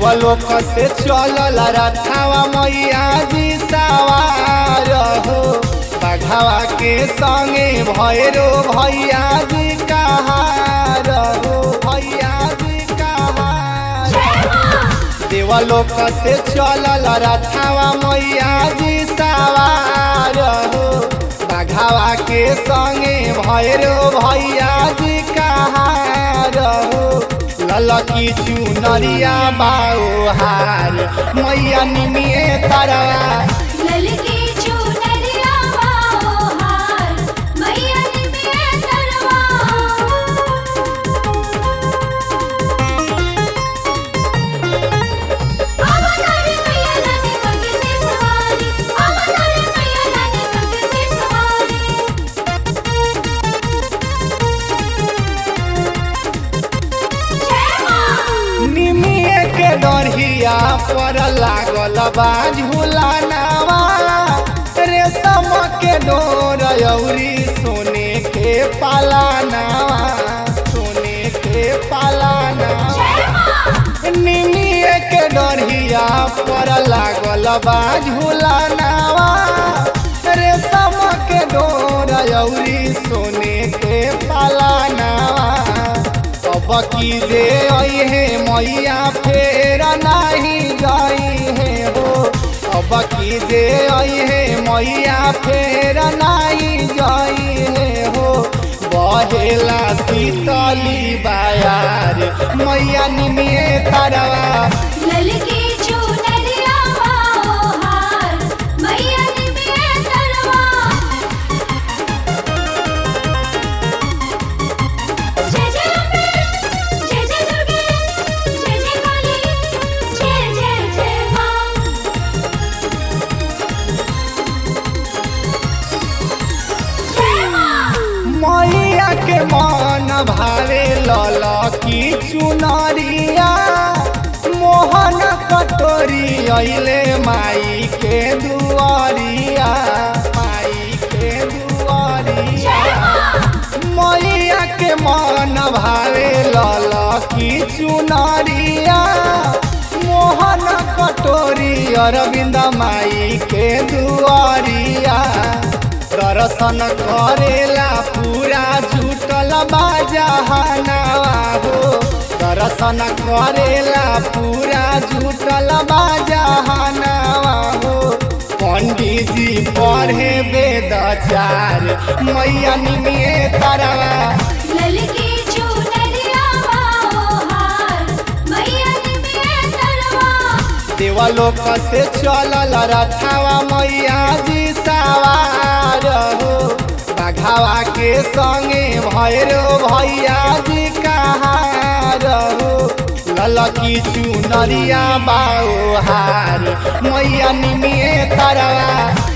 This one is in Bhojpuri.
देवलोक से चलल रथावा मैया जी सवार हो बघावा के संगे भैरो भैया जी कहार हो भैया जी कहार देवलोक से चलल रथावा मैया जी सवार हो बघावा के संगे भैरो भैया जी कहार हो ललकी चुनरिया बाओ हार मैया निमिए तरवा ललकी चुनरिया बाओ हार मैया निमिये तरवा अवतारी मैया लाने कंग से सवारी अवतारी मैया लाने कंग से सवारी जय मां निमिए के डरिया पर लागल बा झूलानावा रेशम के डोर अउरी सोने के पालानावा सोने के पालानावा जय मां निमिए के डरिया पर लागल बा झूलानावा रेशम के डोर अउरी सोने के पालानावा अब की जे अहे मैया फेर नाही गई है हो अब की जे अहे मैया फेर नाही गई है हो बहेला शीतली बायार मैया निमिए तरवा ललकी चुनरिया बाओ हार मैया निमिये तरवा जय जय अम्बे जय जय दुर्गे जय जय काली जय जय जय मां जय मां मैया के मन भावे लल की चुनरिया मोहन कटोरी अइले माई के दुआरिया माई के दुआरिया जय मां मैया के मन भावे लल की चुनरिया मोहन कटोरी अरविंद माई के दुआरिया दर्शन करेला पूरा जुटल बाजहनावा हो दर्शन करेला पूरा जुटल बाजहनावा हो पंडित जी पढ़े वेद चार मैया निमिए तरवा ललकी चुनरिया बाओ हार मैया निमिये तरवा देवलोक से चलल रथावा मैया जी सवार हो बघावा के संगे भैरो भैया जी कहार हो ललकी चुनरिया बाओ हार मैया निमिए तरवा